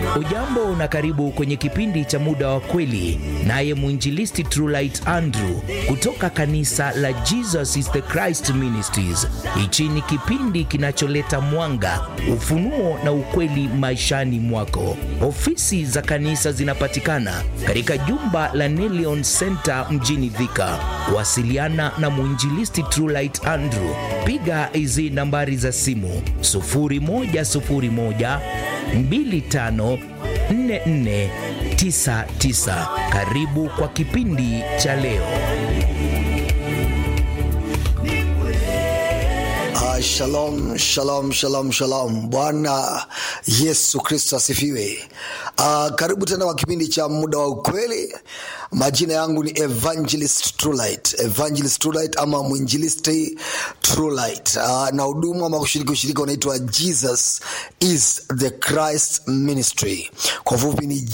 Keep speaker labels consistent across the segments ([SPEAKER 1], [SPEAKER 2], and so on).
[SPEAKER 1] Ujambo na karibu kwenye kipindi cha muda wa kweli, naye mwinjilisti Trulight Andrew kutoka kanisa la Jesus is the Christ Ministries. Hichi ni kipindi kinacholeta mwanga, ufunuo na ukweli maishani mwako. Ofisi za kanisa zinapatikana katika jumba la Nelion Center mjini Thika. Wasiliana na mwinjilisti Trulight Andrew, piga hizi nambari za simu 0101 254499. Karibu kwa kipindi cha leo.
[SPEAKER 2] Ah, shalom shalom shalom shalom. Bwana Yesu Kristo asifiwe. Ah, karibu tena kwa kipindi cha muda wa ukweli. Majina yangu ni Evangelist Trulight, Evangelist Trulight ama mwinjilisti Trulight. Ah, na huduma ama kushiriki ushirika unaitwa Jesus is the Christ Ministry, kwa fupi ni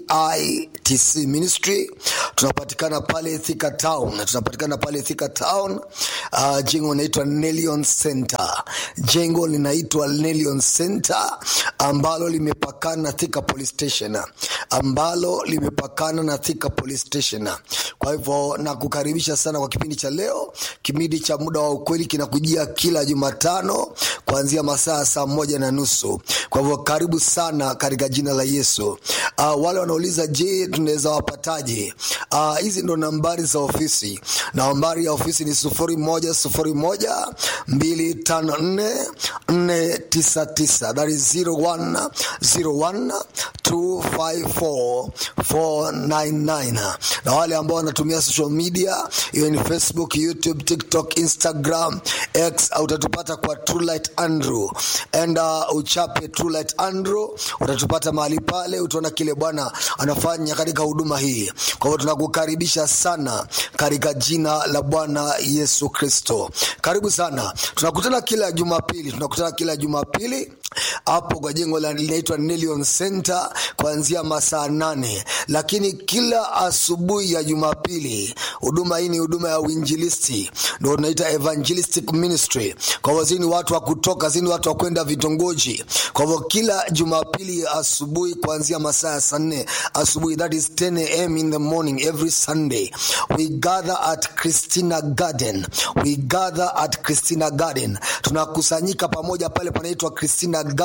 [SPEAKER 2] JITC Ministry. Tunapatikana pale Thika Town, tunapatikana pale Thika Town. Uh, jengo linaitwa Nelion Center, jengo linaitwa Nelion Center ambalo limepakana na Thika Police Station, ambalo limepakana na Thika Police Station. Kwa hivyo nakukaribisha sana kwa kipindi cha leo. Kipindi cha muda wa ukweli kinakujia kila Jumatano kuanzia masaa saa moja na nusu. Kwa hivyo karibu sana katika jina la Yesu. Uh, wale wanauliza je, tunaweza wapataje? Uh, hizi ndo nambari za ofisi. Nambari ya ofisi ni sufuri moja sufuri moja mbili tano nne nne tisa tisa. That is zero one zero one two five four four nine nine. Na wale ambao wanatumia social media hiyo ni Facebook, YouTube, TikTok, Instagram, X, utatupata kwa Trulight Andrew and uh, uchape Trulight Andrew, utatupata mahali pale, utaona kile Bwana anafanya katika huduma hii. Kwa hivyo tunakukaribisha sana katika jina la Bwana Yesu Kristo. Karibu sana, tunakutana kila Jumapili, tunakutana kila Jumapili hapo kwa jengo la linaitwa Nelion Center kuanzia masaa nane, lakini kila asubuhi ya Jumapili huduma hii ni huduma ya uinjilisti, ndio tunaita evangelistic ministry. Kwa hivyo zini watu wa kutoka zini watu wa kwenda vitongoji. Kwa hivyo kila Jumapili asubuhi kuanzia masaa ya saa nne asubuhi, that is 10 am in the morning every Sunday we gather at Christina Garden, we gather at Christina Garden, tunakusanyika pamoja pale panaitwa Christina Garden